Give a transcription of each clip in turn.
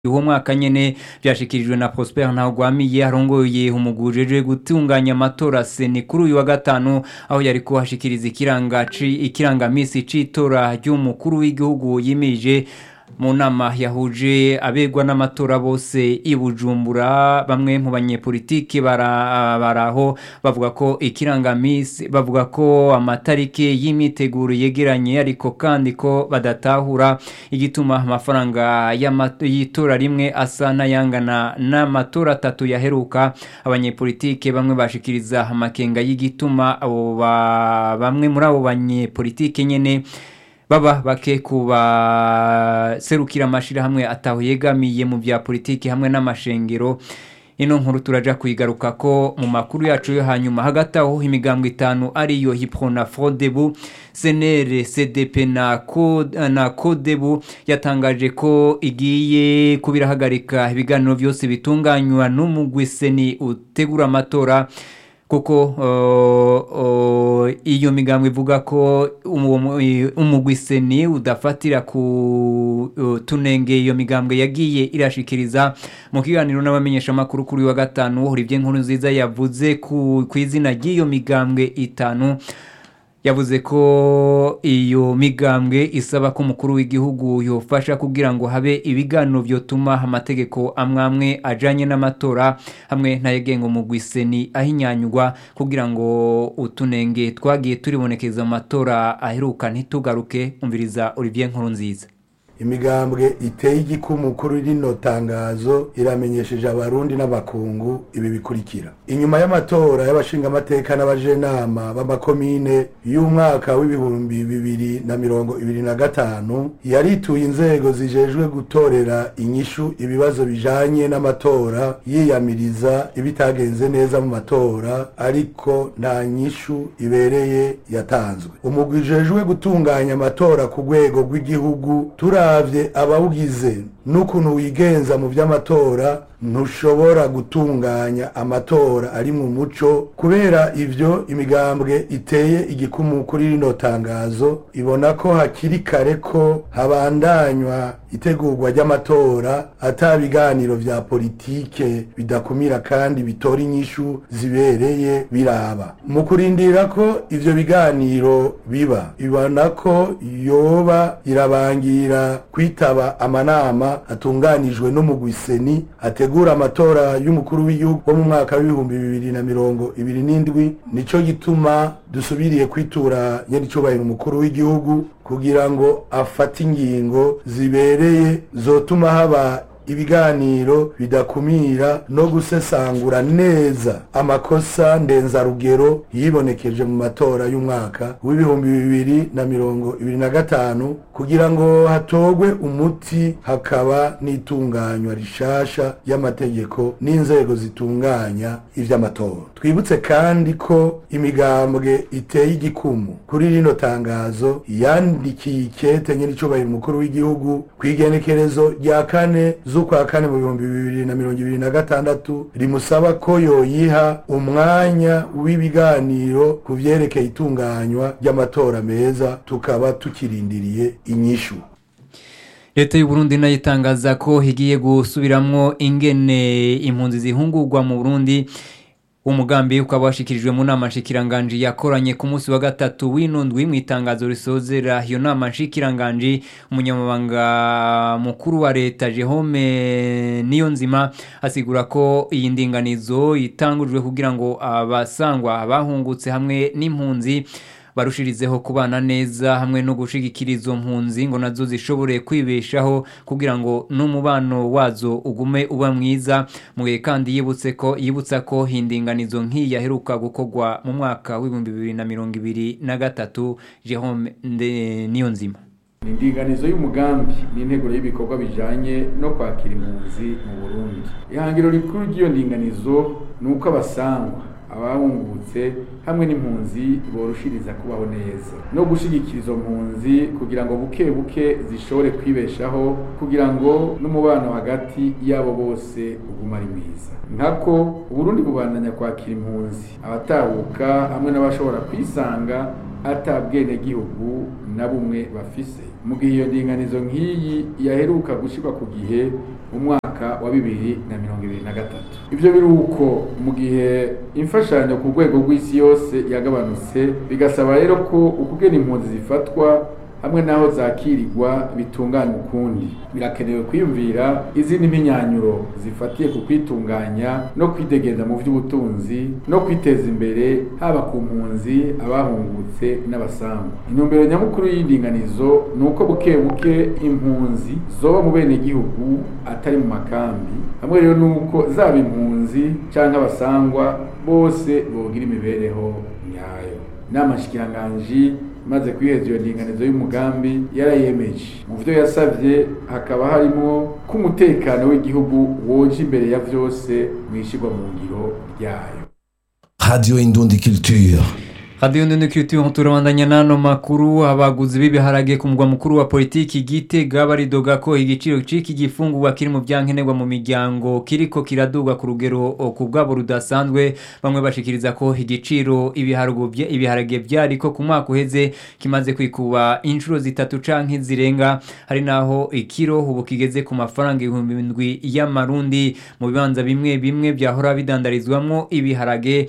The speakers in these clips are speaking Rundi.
uwo mwaka nyene vyashikirijwe na Prosper Ntagwamiye arongoye umugujejwe gutunganya amatora seni kuri uyu wa gatanu aho yariko hashikiriza ikirangaci ikirangamisi c'itora ry'umukuru w'igihugu yimirije mu nama yahuje abegwa n'amatora bose i Bujumbura bamwe mu banyepolitiki bara- baraho bavuga ko ikirangamisi bavuga ko amatariki y'imyiteguro yegeranye ariko kandi ko badatahura igituma amafaranga y'ama- y'itora rimwe asa n'ayangana n'amatora atatu yaheruka abanyepolitike bamwe bashikiriza amakenga y'igituma abo ba- bamwe muri abo banyepolitike nyene baba bake kubaserukira amashirahamwe ataho yegamiye mu vya politiki hamwe n'amashengero ino nkuru turaja kuyigaruka ko mu makuru yacu yo hanyuma hagati aho imigambwe itanu ariyo hipro na frodebu senere cdp na, ko, na kodebu yatangaje ko igiye kubirahagarika ibiganiro vyose bitunganywa n'umugwi seni utegura amatora kuko uh, uh, iyo migambwe ivuga ko umugwi seni udafatira ku uh, tunenge iyo migambwe yagiye irashikiriza mu kiganiro n'abamenyeshamakuru kuri uyu wa gatanu Olivier Nkuru nziza yavuze ku ku izina ry'iyo migambwe itanu yavuze ko iyo migambwe isaba ko umukuru w'igihugu yofasha kugira ngo habe ibiganiro vyotuma amategeko amwamwe ajanye n'amatora hamwe n'ayegenga umugwi seni ahinyanyurwa kugira ngo utunenge twagiye turibonekeza mu matora aheruka ntitugaruke umviriza Olivier Nkurunziza imigambwe iteye igikumu kuri rino tangazo iramenyesheje abarundi n'abakungu ibi bikurikira inyuma y'amatora y'abashingamateka n'abajenama b'amakomine y'umwaka w'ibihumbi bibiri na mirongo ibiri na gatanu yarituye inzego zijejwe gutorera inyishu ibibazo bijanye n'amatora yiyamiriza ibitagenze neza mu matora ariko nta nyishu ibereye yatanzwe umugwi ujejwe gutunganya amatora ku rwego rw'igihugu tura turavye abawugize n'ukuntu wigenza mu vy'amatora ntushobora gutunganya amatora ari mu muco kubera ivyo imigambwe iteye igikumu kuri rino tangazo ibona ko hakiri kare ko habandanywa itegurwa ry'amatora ata biganiro vya politike bidakumira kandi bitora inyishu zibereye biraba mu kurindira ko ivyo biganiro biba ibona ko yoba irabangira kwitaba amanama atunganijwe n'umugwiseni ategura amatora y'umukuru w'igihugu wo mu mwaka w'ibihumbi bibiri na mirongo ibiri n'indwi nico gituma dusubiriye kwitura nyiricubahiro umukuru w'igihugu kugira ngo afate ingingo zibereye zotuma haba ibiganiro bidakumira no gusesangura neza amakosa ndenzarugero yibonekeje mu matora y'umwaka w'ibihumbi bibiri na mirongo ibiri na gatanu kugira ngo hatogwe umuti hakaba n'itunganywa rishasha y'amategeko n'inzego zitunganya ivy'amatora twibutse kandi ko imigambwe iteye igikumu kuri rino tangazo yandikiye ikete nyiricubahiro umukuru w'igihugu kw'igenekerezo rya kane z'ukwa kane mu bihumbi bibiri na mirongo ibiri na gatandatu rimusaba ko yoyiha umwanya w'ibiganiro ku vyerekeye itunganywa ry'amatora meza tukaba tukirindiriye inyishu leta y'uburundi nayo itangaza ko higiye gusubiramwo ingene impunzi zihungurwa mu burundi umugambi ukaba washikirijwe mu nama nshikiranganji yakoranye ku munsi wa gatatu w'inundwi mu itangazo risozera iyo nama nshikiranganji umunyamabanga mukuru wa leta Jehome Niyonzima asigura ko iyi ndinganizo itangujwe kugira ngo abasangwa abahungutse hamwe n'impunzi barushirizeho kubana neza hamwe no gushigikira izo mpunzi ngo nazo zishobore kwibeshaho kugira ngo n'umubano wazo ugume uba mwiza mu gihe kandi yibutse ko yibutsa ko hindinganizo nk'iyi yaheruka gukorwa mu mwaka w'ibihumbi bibiri na mirongo ibiri na gatatu Jerome Niyonzima indinganizo y'umugambi ni integuro y'ibikorwa bijanye no kwakira impunzi mu Burundi ihangiro rikuru ry'iyo ndinganizo ni uko abasangwa abahungutse hamwe n'impunzi borushiriza kubaho neza no gushigikira izo mpunzi kugira ngo buke buke zishobore kwibeshaho kugira ngo n'umubano hagati yabo bose uguma ari mwiza nkako uburundi bubandanya kwakira impunzi abatahuka hamwe n'abashobora kwisanga ata bwenegihugu na bumwe bafise mu gihe iyo ndinganizo nk'iyi yaheruka gushyirwa ku gihe mu mwaka wa bibiri na mirongo ibiri na gatatu ivyo biri uko mu gihe imfashanyo ku rwego rw'isi yose yagabanutse bigasaba rero ko ukugena impunzi zifatwa hamwe n'aho zakirirwa bitunganya ukundi birakenewe kwiyumvira izindi mpinyanyuro zifatiye ku kwitunganya no kwidegeza mu by'ubutunzi no kwiteza imbere haba ku mpunzi abahungutse n'abasanzwe intumbero nyamukuru y'indinganizo ni uko buke buke impunzi zoba mu bene gihugu atari mu makambi hamwe rero nuko zaba impunzi cyangwa abasangwa bose bogira imibereho nyayo inama nshikiranganji maze kwiheza iyo ndinganizo y'umugambi yarayemeje mu byo yasabye hakaba harimo ko umutekano w'igihugu woje imbere ya byose mu ishyirwa mu ngiro ryayo Radio Indundi Culture. radiyo ndende kiritiyo turabandanya n'ano makuru abaguzi b'ibiharage ku mugwa mukuru wa politiki gitega baridoga ko igiciro c'iki gifungurwa kiri mu byankenerwa mu miryango kiriko kiraduga ku rugero ku bwabo rudasanzwe bamwe bashikiriza ko igiciro ibiharage bya- ibiharage byariko ku mwaka uheze kimaze kwikuba inshuro zitatu canke zirenga hari naho ikiro ubu kigeze ku mafaranga ibihumbi indwi y'amarundi mu bibanza bimwe bimwe byahora bidandarizwamwo ibiharage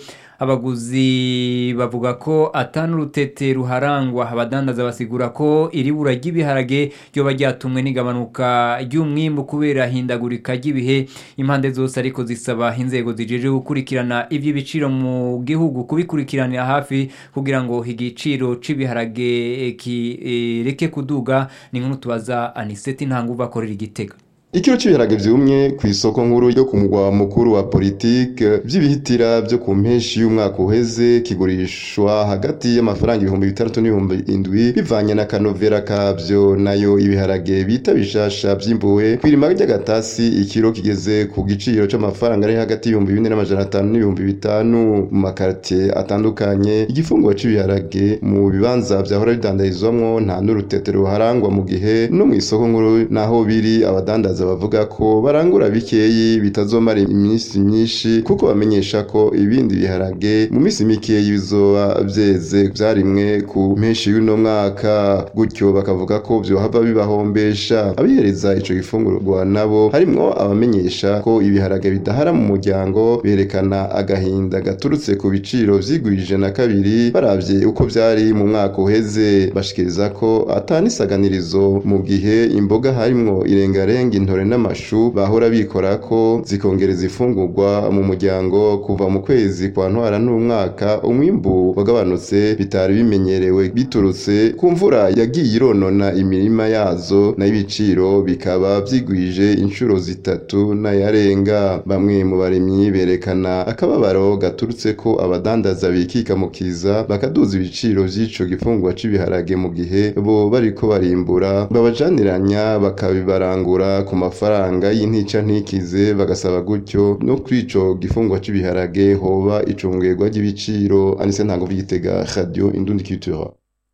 abaguzi bavuga ko atanu urutete ruharangwa abadandaza basigura ko iri bura ry'ibiharage ryoba ryatumwe n'igabanuka ry'umwimbu kubera hindagurika ry'ibihe impande zose ariko zisaba inzego zijeje gukurikirana iby'ibiciro mu gihugu kubikurikiranira hafi kugira ngo igiciro c'ibiharage eh, kireke kuduga ni nk'utu tubaza aniseti ntanguva akorera igitega Ikiro cy'ibiharage vyumye ku isoko nkuru yo ku mugwa mukuru wa politike vy'ibihitira vyo ku mpeshi y'umwaka uheze kigurishwa hagati y'amafaranga ibihumbi bitandatu n'ibihumbi indwi bivanye na kanovera kavyo nayo ibiharage bita bishasha vyimbuwe kw'irima ry'agatasi ikiro kigeze ku giciro c'amafaranga ari hagati y'ibihumbi bine n'amajana atanu n'ibihumbi bitanu mu makartie atandukanye igifunguro c'ibiharage mu bibanza vyahora bidandarizwamwo nta n'urutete ruharangwa mu gihe no mu isoko nkuru naho biri abadandaza bavuga ko barangura bikeyi bitazomara iminsi myinshi kuko bamenyesha ko ibindi biharage mu minsi mikeyi bizoba vyeze vyarimwe ku mpeshi y'uno mwaka gutyo bakavuga ko vyohava bibahombesha abihereza ico gifungurwa nabo harimwo abamenyesha ko ibiharage bidahara mu muryango berekana agahinda gaturutse ku biciro vyigwije na kabiri baravye uko vyari mu mwaka uheze bashikiriza ko atanisaganirizo mu gihe imboga harimwo irengarenga intore n'amashu bahora bikora ko zikongereza ifungurwa mu muryango kuva mu kwezi kwa ntwara n'umwaka umwimbu wagabanutse bitari bimenyerewe biturutse ku mvura yagiye ironona imirima yazo nayo ibiciro bikaba vyigwije inshuro zitatu n'ayarenga bamwe mu barimyi berekana akababaro gaturutse ko abadandaza bikika mu kiza bakaduza ibiciro vy'ico gifungurwa c'ibiharage mu gihe bo bariko barimbura babajaniranya bakabibarangura ku mafaranga y'intica ntikize bagasaba gutyo no kuri ico gifungwa c'ibiharage hoba icungerwa ry'ibiciro anise ntango vy'igitega radio indundi culture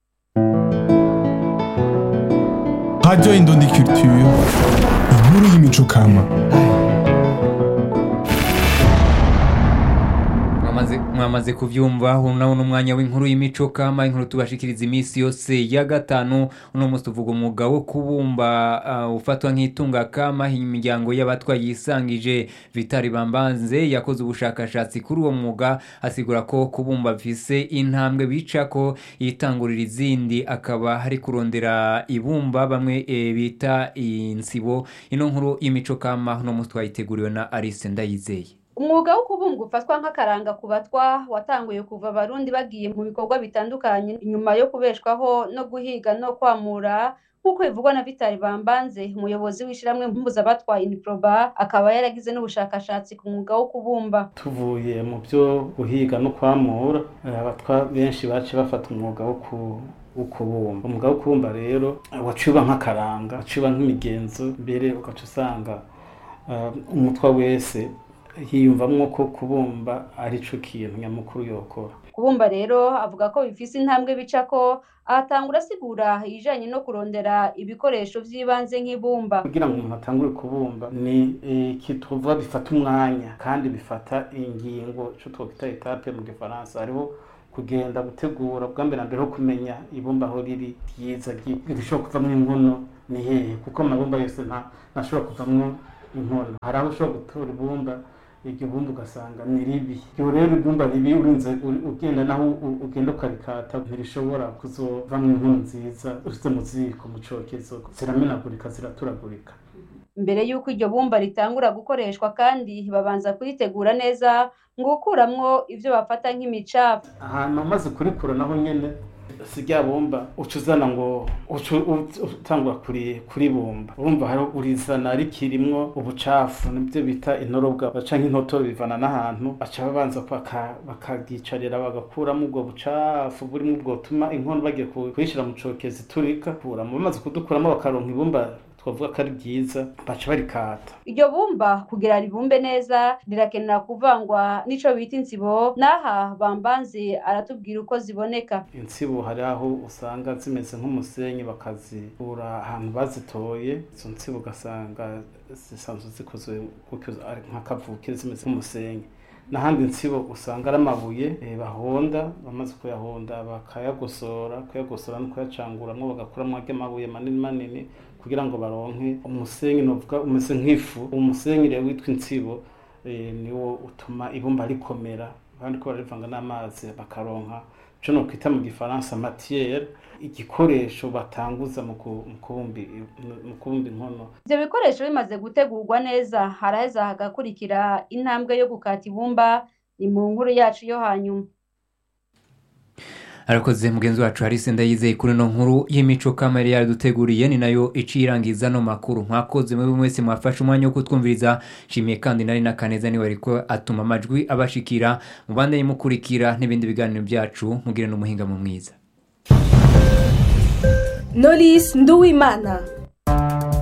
Radio Indundi Culture, inkuru y'imico kama. mwamaze mwamaze kuvyumva uno nawo n'umwanya w'inkuru y'imico kama inkuru tubashikiriza iminsi yose ya gatanu uno munsi tuvuga umwuga wo kubumba uh, ufatwa nk'itunga kama imiryango y'abatwa yisangije vitari bambanze yakoze ubushakashatsi kuri uwo mwuga asigura ko kubumba bifise intambwe bica ko yitangurira izindi akaba hari kurondera ibumba bamwe e, bita insibo ino nkuru y'imico kama uno munsi twayiteguriwe na Alice Ndayizeye umwuga wo kubumba ufatwa nk'akaranga ku batwa watanguye kuva abarundi bagiye mu bikorwa bitandukanye inyuma yo kubeshwaho no guhiga no kwamura nk'uko bivugwa na vitali bambanze umuyobozi w'ishyirahamwe mpuzabatwa iniproba akaba yaragize n'ubushakashatsi ku mwuga wo kubumba tuvuye mu byo guhiga no kwamura eh, abatwa benshi bace bafata umwuga wo ku wo kubumba umwuga wo kubumba rero eh, waciba nk'akaranga waciba nk'imigenzo mbere ugaca usanga eh, umutwa wese hiyumvamwo ko kubumba ari co kintu nyamukuru yokora kubumba rero avuga ko bifise intambwe bica ko ahatangura asigura ibijanye no kurondera ibikoresho vy'ibanze nk'ibumba kugira ngo umuntu atangure kubumba ni ikituvuga bifata umwanya kandi bifata ingingo ico twokwita etape mu gifaransa hariho kugenda gutegura bwa mbere na mbere ho kumenya ibumba aho riri ryiza rishobora kuvamwo inkono ni hehe kuko amabumba yose nta ntashobora kuvamwo inkono hari aho ushobora gutora ibumba iryo bumba ugasanga ni ribi iyo rero ibumba ribi urinze uri- ugenda naho u- ugenda ukarikata ntirishobora kuzovamwo inkono nziza ushize mu ziko mu cokezo ziramenagurika ziraturagurika mbere y'uko iryo bumba ritangura gukoreshwa kandi babanza kuritegura neza ngo gukuramwo ivyo bafata nk'imicafu ahantu umaze kurikura naho nyene si rya bumba uca uzana ngo uca u- utangura kuri kuribumba urumva hari urizana rikirimwo ubucafu nibyo bita intorobwa baca nk'intoto bivana n'ahantu baca babanza baka- bakagicarira bagakuramo ubwo bucafu burimo ubwo butuma inkono bagiye ku- kuyishyira mu cokezi turika kuramo bamaze kudukuramo bakaronka ibumba twavuga ko ari byiza baca barikata iryo bumba kugira ribumbe neza rirakenera kuvangwa n'ico bita insibo n'aha bambanze aratubwira uko ziboneka insibo hari aho usanga zimeze nk'umusenyi bakazikura ahantu bazitoye izo nsibo ugasanga zisanzwe zikozwe gutyo ari nk'akavukire zimeze nk'umusenyi n'ahandi insibo usanga ari amabuye eh, bahonda bamaze kuyahonda bakayagosora kuyagosora no kuyacanguramwo bagakuramo arya mabuye manini manini kugira ngo baronke umusenyi novuga umeze nk'ifu umusenyi rero witwa insibo eh, niwo utuma ibumba rikomera kandi ko barivanga n'amazi bakaronka ico nokwita mu gifaransa matière igikoresho batanguza mu ku- mu kubumba i- mu kubumba inkono ivyo bikoresho bimaze gutegurwa neza haraheza hagakurikira intambwe yo gukata ibumba ni mu nkuru yacu yo hanyuma arakoze mugenzi wacu harise ndayizeye kuri ino nkuru y'imico kamere yaduteguriye ni nayo iciye irangiza no makuru mwakoze muri mwese mwafashe umwanya wo kutwumviriza nshimiye kandi nari na kaneza niwe ariko atuma amajwi abashikira mubandanye mukurikira n'ibindi biganiro byacu mugire n'umuhinga mu mwiza Knowless Nduwimana